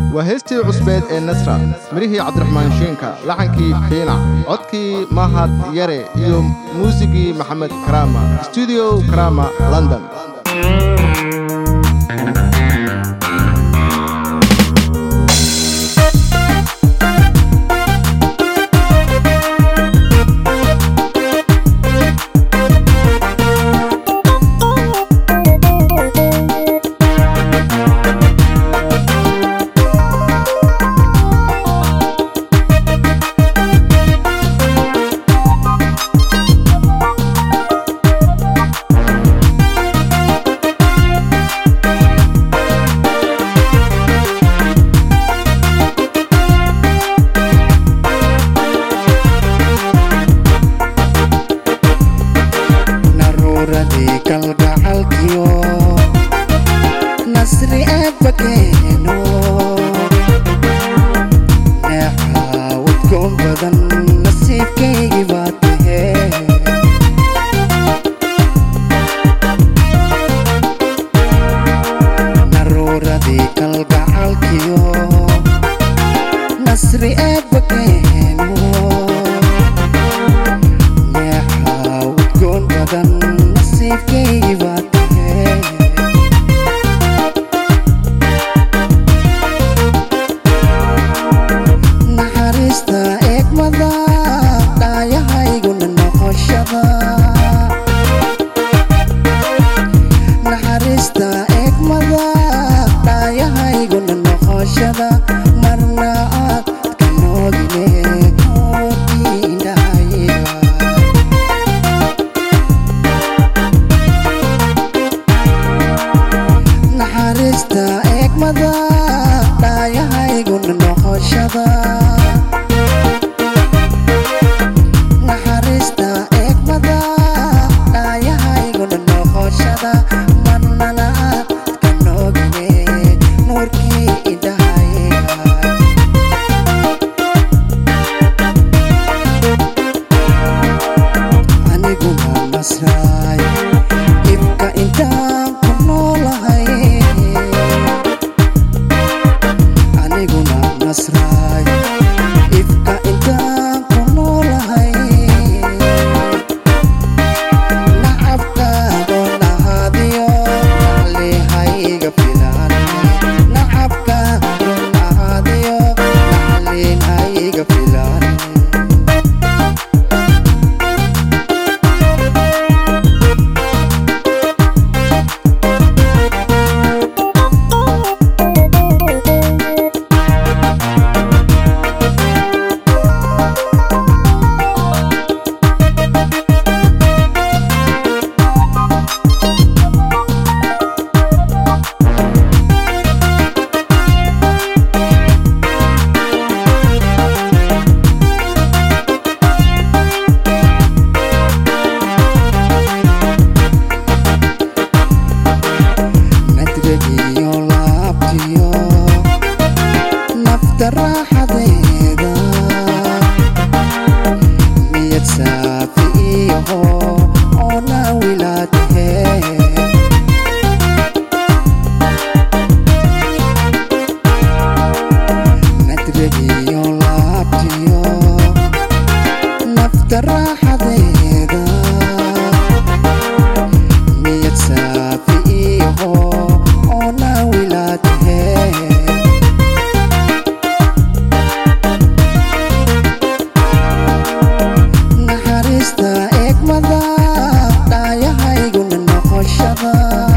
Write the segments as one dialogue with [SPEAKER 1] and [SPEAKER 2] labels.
[SPEAKER 1] waa heestii cusbeed ee nasra mirihii cabdiraxmaan shiinka laxankii fiinac codkii mahad yare iyo muusigii maxamed karaama stuudio karaama london
[SPEAKER 2] naruuradii kalgacalkiyo nasri eebbakeeno neexaawudkoon badan nasiibkaygii baa tahee naruuradii kalgacalkiyo nasri eebbakeeno neexaa udgoon badan nasiibkaygii baa tahee naxariista eegmada dhaayahayguna noqoshada naxariista eegmada dhaayahayguna noqoshada marna aad ka noogine oodindhahayga naxariista eegmada dhaayahayguna noqoshada naxariista eegmada dhaayahayguna noqoshada marnana aad ka noogine nuurkii indhahayga aniguna nasraay ibka intaan ku noolahay aniguna nasraay ibka intaan ku noolahay nacabkaadoo nahadiyo naxlihayga filan nacabkaadoo nahadiyo naxlinhayga filan nadgagiyo laabtiyo nafta raaxadeeda niyad saafi iyaho oo naawilaadahee nadgagiyo laabtiyo nafta raaxadeeda niyad saafi iyaho oo naawilaadahee naxariista eegmada dhaayahayguna noqoshada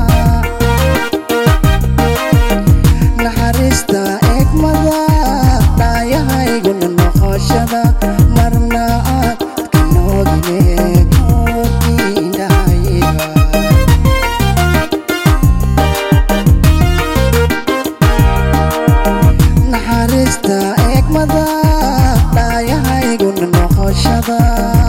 [SPEAKER 2] naxariista eegmada dhaayahayguna noqoshada marna aad ka noogine oogii indhahayga naxariista eegmada dhaayahayguna noqoshada